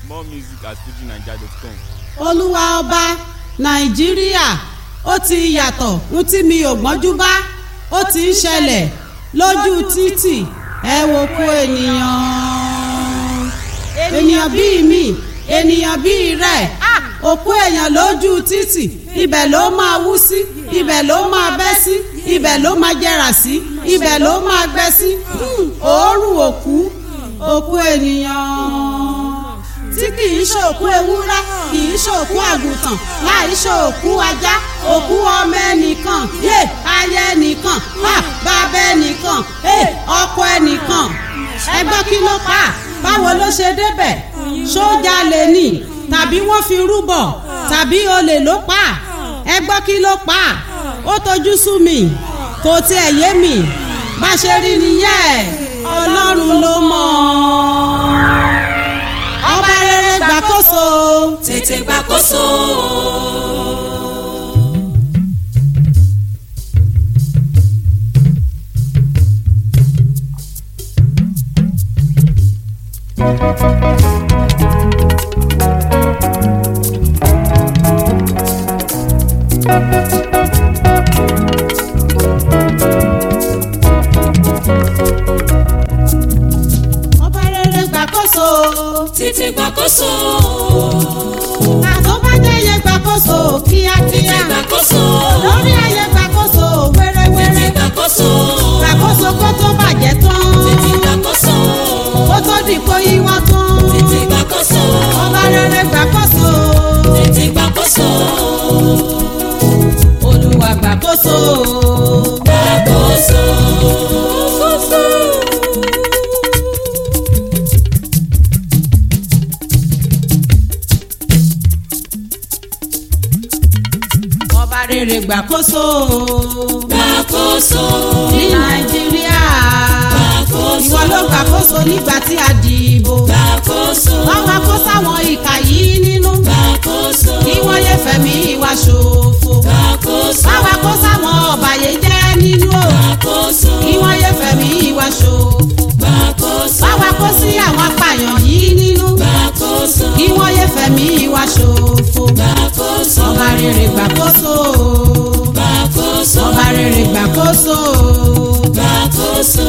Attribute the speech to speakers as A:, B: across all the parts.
A: More music at fujininja.com.
B: olúwa ọba nàìjíríà ó ti yàtọ̀ ń tí mi ò gbọ́njú bá ó ti ń ṣẹlẹ̀ lójú títì ẹ wo kó ènìyàn ènìyàn bíi mi ènìyàn bíi rẹ̀ òkú èèyàn lójú títì ibẹ̀ ló máa wú sí ibẹ̀ ló máa bẹ́ sí ibẹ̀ ló máa jẹrà sí ibẹ̀ ló máa gbẹ sí Hmm, òórùn òkú òkú ènìyàn tí kì í ṣòkú ewúrẹ́ kì í ṣòkú àgùntàn láì ṣòkú ajá òkú ọmọ ẹnìkan yé aya ẹnìkan ha bàbá ẹnìkan ẹ ọkọ ẹnìkan ẹgbọ́n kí ló pa á? báwo ló ṣe débẹ̀ sójà lè nì tàbí wọ́n fi rúbọ̀ tàbí olè ló pa á? ẹgbọ́n kí ló pa á? ó tojú sú mi kò tiẹ̀ yé mi bá ṣe rí nìyẹn ọlọ́run ló mọ̀ ọ́ ọba rere gbàkóso.
C: tètè gbàkóso.
B: ọba rere gbàkóso.
C: tètè gbàkóso.
B: àtọ́ bá jẹ́yẹ gbàkóso kíákíá.
C: tètè gbàkóso.
B: lórí ayé gbàkóso
C: tètè
B: wéréwéré.
C: gbàkóso.
B: gbàkóso kó tó bàjẹ́ tán.
C: tètè gbàkóso.
B: kó tó di kó yíwọ́ tán.
C: tètè gbàkóso.
B: ọba rere gbàkóso.
C: tètè gbàkóso.
B: olúwa gbàkóso.
C: gbàkóso.
B: ọba rere gbàkóso.
C: gbàkóso.
B: ní nàìjíríà.
C: gbàkóso.
B: ìwọ ló gbàkóso nígbà tí a dìbò.
C: gbàkóso.
B: wọ́n wá kó sáwọn ìkà yìí nínú.
C: gbàkóso.
B: kí wọ́n yé fẹ̀mí wa ṣòfò.
C: gbàkóso.
B: wọ́n wá kó sáwọn ọ̀bàyéjẹ́ nínú o.
C: gbàkóso.
B: kí wọ́n yé fẹ̀mí wa ṣòfò.
C: gbàkóso.
B: wọ́n wá kó sí àwọn apààyàn yìí nínú.
C: gbàkóso.
B: kí wọ́n yé fẹ̀mí wa ṣòfò.
C: gbàkóso.
B: ọba rere gbàkóso.
C: gbàkóso.
B: ọba rere gbàkóso.
C: gbàkóso.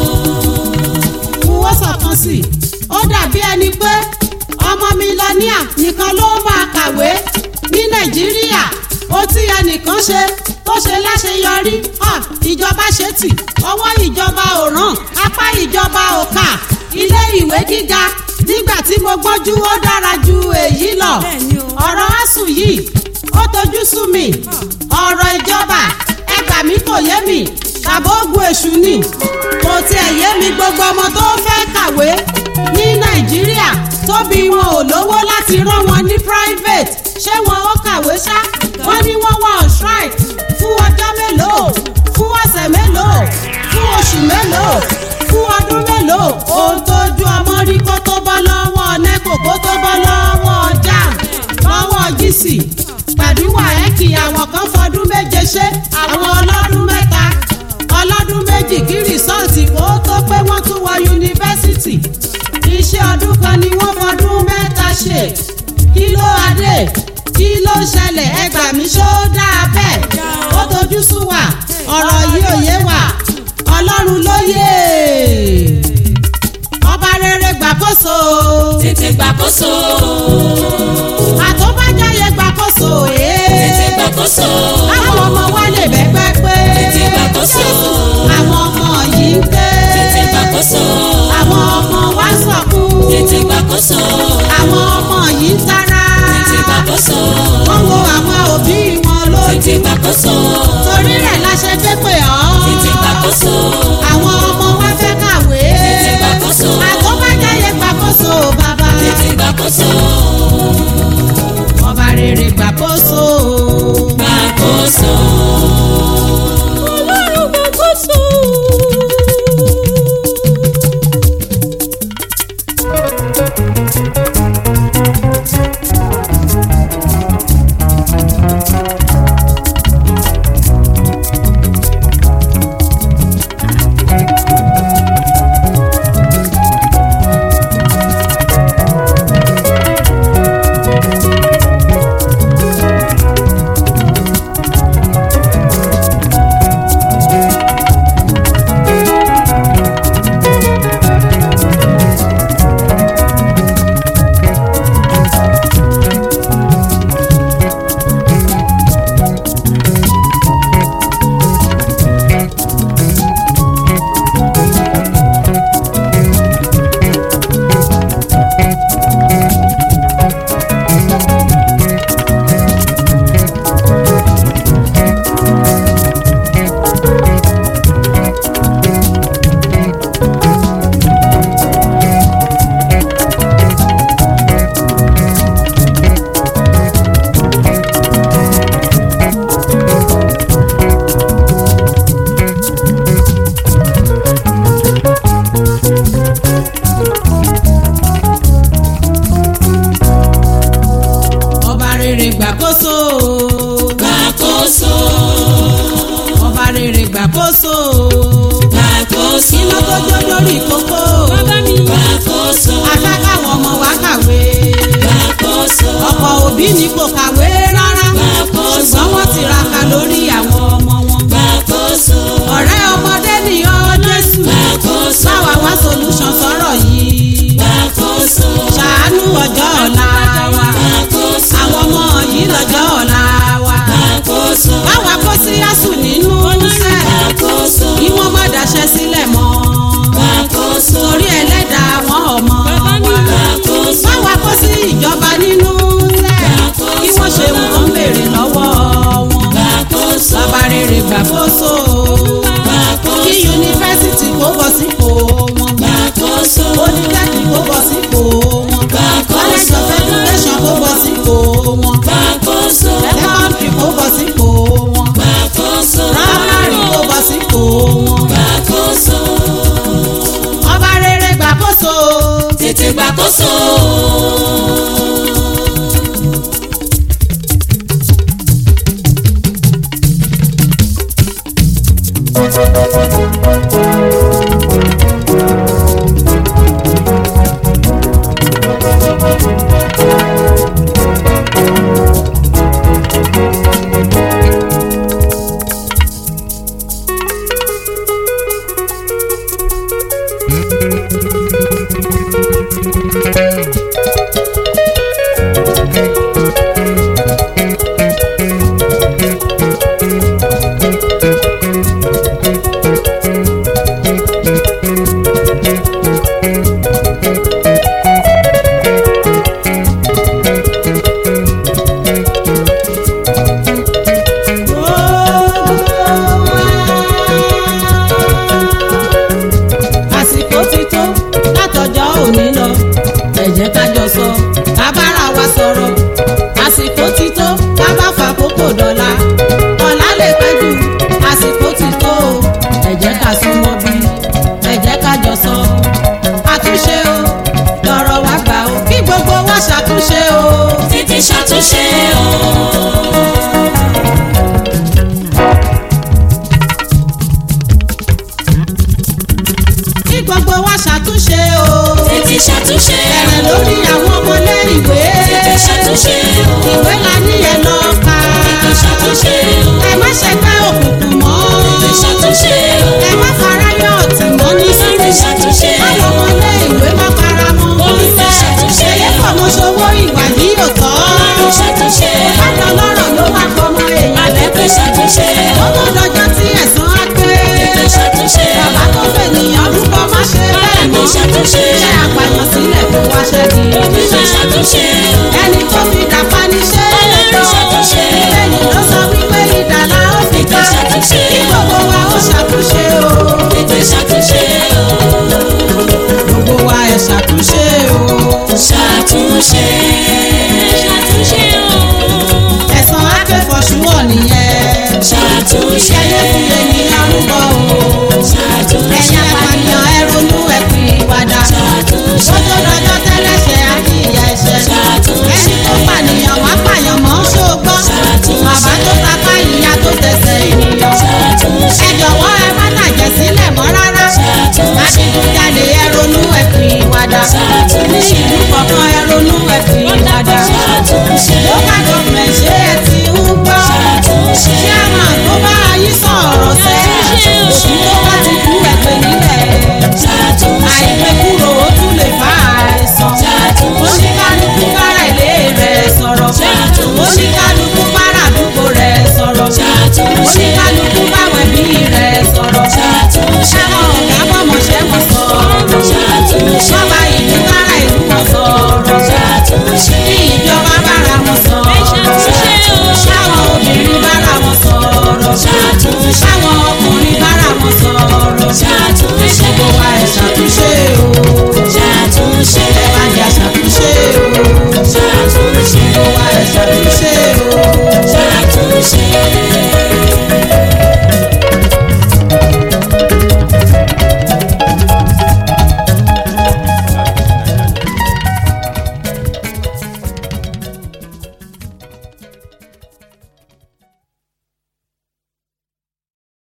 B: wọ́n sọ̀kan sí i ó dàbí ẹni pé ọmọ mílíọ̀nìà nìkan ló máa kàwé ní nàìjíríà ó tí ẹnìkan ṣe tó ṣe láṣeyọrí hàn ìjọba ṣe tì ọwọ́ ìjọba ò ràn apá ìjọba ò kà ilé ìwé gíga nígbà tí mo gbọ́njú ó dára ju èyí lọ ọ̀rọ̀ asùn yìí ó tojú sú mi ọ̀rọ̀ ìjọba ẹgbà mi kò yé mi tàbí ogun èṣù ni kò tiẹ̀ yé mi gbogbo ọmọ tó fẹ́ kàwé ní nàìjíríà tóbi wọn ò lówó láti rán wọn ní private ṣé wọn ó kàwé ṣá wọn ní wọn wà on strike fún ọjọ́ mélòó fún ọ̀sẹ̀ mélòó fún oṣù mélòó fún ọdún mélòó ohun tójú ọmọ rí kó tó bọ́ lọ́wọ́ neco kó tó bọ́ lọ́wọ́ jam lọ́wọ́ gísì pẹ̀lú wàhẹ́kì àwọn kan fọdún méje ṣe àwọn ọlọ́dún mẹ́ta ọlọ́dún méjì kí rìsọ́ọ̀tì kó tó pé wọ́n tún wọ yunifásitì iṣẹ́ ọdún kan ni wọ́n fọdún mẹ́ta ṣe kí ló adé kí ló ṣẹlẹ̀ ẹgbà mi ṣó dáa bẹ́ẹ̀ ó tojú sú wa ọ̀rọ̀ yìí ò yé wa ọlọ́run ló yé ọba rere gbàkóso
C: tètè gbàkóso.
B: àtọ́bájáyé gbàkóso
C: tètè
B: ee
C: gbàkóso.
B: àwọn ọmọ wa lè bẹ́gbẹ́ pé
C: tètè gbàkóso.
B: àwọn ọmọ yìí ń ké
C: tètè gbàkóso.
B: àwọn ọmọ wa sọkún
C: tètè gbàkóso.
B: àwọn ọmọ yìí ń tara
C: tètè gbàkóso.
B: wọ́n wo àwọn òbí wọn lójú
C: tètè gbàkóso.
B: torí rẹ̀ la ṣe ké pè ọ́
C: tètè gbàkóso.
B: àwọn ọmọ wa fẹ́ kàwé
C: tètè gbàkóso.
B: àtọ́bájáyé gbàkóso bàbá
C: tètè gbàkóso. gbàkóso
B: iná tó jó lórí kókó
C: gbàkóso
B: afẹ́ káwọn ọmọ wa kàwé
C: gbàkóso
B: ọ̀pọ̀ òbí ni kò kàwé rárá
C: Gbàkóso.
B: ṣùgbọ́n wọ́n tiraka lórí àwọn ọmọ wọn
C: gbàkóso
B: ọ̀rẹ́ ọmọdé ni ọ́ Jésù
C: gbàkóso
B: báwa wá solution sọ̀rọ̀ yìí
C: gbàkóso
B: ṣàánú ọjọ́ ọ̀la wa
C: gbàkóso
B: àwọn ọmọ yìí lọ́jọ́ ọ̀la wa
C: gbàkóso
B: báwa kó sí yásù nínú iṣẹ́
C: gbàkóso
B: kí wọ́n má daṣẹ́ sílẹ̀ mọ́
C: gbàkóso
B: torí ẹlẹ́dàá àwọn ọmọ wa
C: gbàkóso
B: báwa kó sí ìjọba nínú iṣẹ́ kí wọ́n ṣe wọ́n ń béèrè lọ́wọ́ wọn
C: gbàkóso
B: bàbá rere gbàkóso kí yunifásitì kó bọ̀ sípò wọn
C: gbàkóso
B: oníkẹ́kì kó bọ̀ sípò wọn college
C: gbàkóso
B: of education kó bọ̀ sípò wọn
C: gbàkóso
B: secondary kó bọ̀ sípò wọn
C: gbàkóso
B: primary kó bọ̀ sípò wọn
C: gbàkóso
B: ọba rere gbàkóso
C: tètè gbàkóso.
B: àsìkò ti tó látọjọ́ òní lọ ẹ jẹ́ ká jọ sọ ká bára wa sọ̀rọ̀ àsìkò ti tó ká bá fàkókò dọ̀la ọ̀la lè pẹ́ jù àsìkò ti tó o ẹ jẹ́ ká súnmọ́ bí ẹ jẹ́ ká jọ sọ àtúnṣe o lọ̀rọ̀ wa gbà o kí gbogbo wa ṣàtúnṣe o.
C: tètè ṣàtúnṣe o.
B: kí gbogbo wa ṣàtúnṣe o.
C: tètè ṣàtúnṣe
B: bẹ̀rẹ̀
C: o.
B: lórí àwọn ọmọlé ìwé.
C: tètè ṣàtúnṣe o.
B: ìwé la ní ẹ lọ kà.
C: tètè ṣàtúnṣe o.
B: ẹ má ṣe pé òkùnkùn mọ́.
C: tètè ṣàtúnṣe o.
B: ẹ má fara yọ ọ̀tí mọ́ ní
C: tètè ṣàtúnṣe o.
B: káwọn ọmọlé ìwé má fara mọ́.
C: Tètè ṣàtúnṣe o.
B: ẹyẹ fọmọṣowó ìwà yìí ò tọ́.
C: tètè ṣàtúnṣe o.
B: bákan lọ́rọ̀ ló wá fọmọ èèyàn
C: tètè
B: lẹ́gbẹ̀ẹ́.
C: ṣàtúnṣe o.
B: ó tó dọjọ́ tí ẹ̀san á pé.
C: tètè ṣàtúnṣe o.
B: bàbá tó fènìyàn rúbọ má ṣe bẹ́ẹ̀
C: tètè
B: mọ́.
C: ṣàtúnṣe
B: ṣé àpàyàn sílẹ̀ kó wá ṣẹ́gi.
C: tètè ṣàtúnṣe o.
B: ẹni tó fi dàpá ní ṣe é
C: Ọlọ́run ṣàtúnṣe.
B: bẹ́ẹ̀ni ló sọ wípé ìdàlá ó fi
C: tètè
B: ká
C: ṣàtúnṣe
B: kí gbogbo wa ó ṣàtúnṣe o
C: tètè ṣàtúnṣe o.
B: gbogbo wa ẹ ṣàtúnṣe o
C: ṣàtúnṣe ṣàtúnṣe o.
B: ẹ̀san akẹ́fọ̀ṣúwọ̀ nìyẹn
C: ṣàtúnṣe
B: ẹyẹ fi ènìyàn rúbọ o
C: ṣàtúnṣe
B: ẹ̀yin apànìyàn ẹ ronú ẹ fi ìwàdà
C: ṣàtúnṣe
B: ó tó dọjọ́ tẹ́lẹ̀ṣẹ̀ àti ìyà ẹ̀ṣẹ̀
C: Ṣàtúnṣe.
B: ẹni tó pànìyàn wá pààyàn mọ́ ṣóògbọ́
C: Ṣàtúnṣe.
B: bàbá tó tapá ìyá tó tẹsẹ̀ ènìyàn
C: ṣàtúnṣe
B: ẹ jọ̀wọ́ ẹ má tàjẹ̀ sílẹ̀ mọ́ rárá
C: Ṣàtúnṣe.
B: adigunjalè ẹ ronú ẹ fi ìwàdà
C: Ṣàtúnṣe.
B: ní ìlú kọ̀ọ̀kan ẹ ronú ẹ fi ìwàdà
C: ṣàtúnṣe
B: local government ṣé ẹ ti ń gbọ́
C: Ṣàtúnṣe.
B: chairman tó bá yí sọ̀rọ̀ sẹ́
C: Ṣàtúnṣe.
B: òfin tó bá ti kú ẹ pè nílẹ̀
C: ṣàtúnṣe
B: àìpé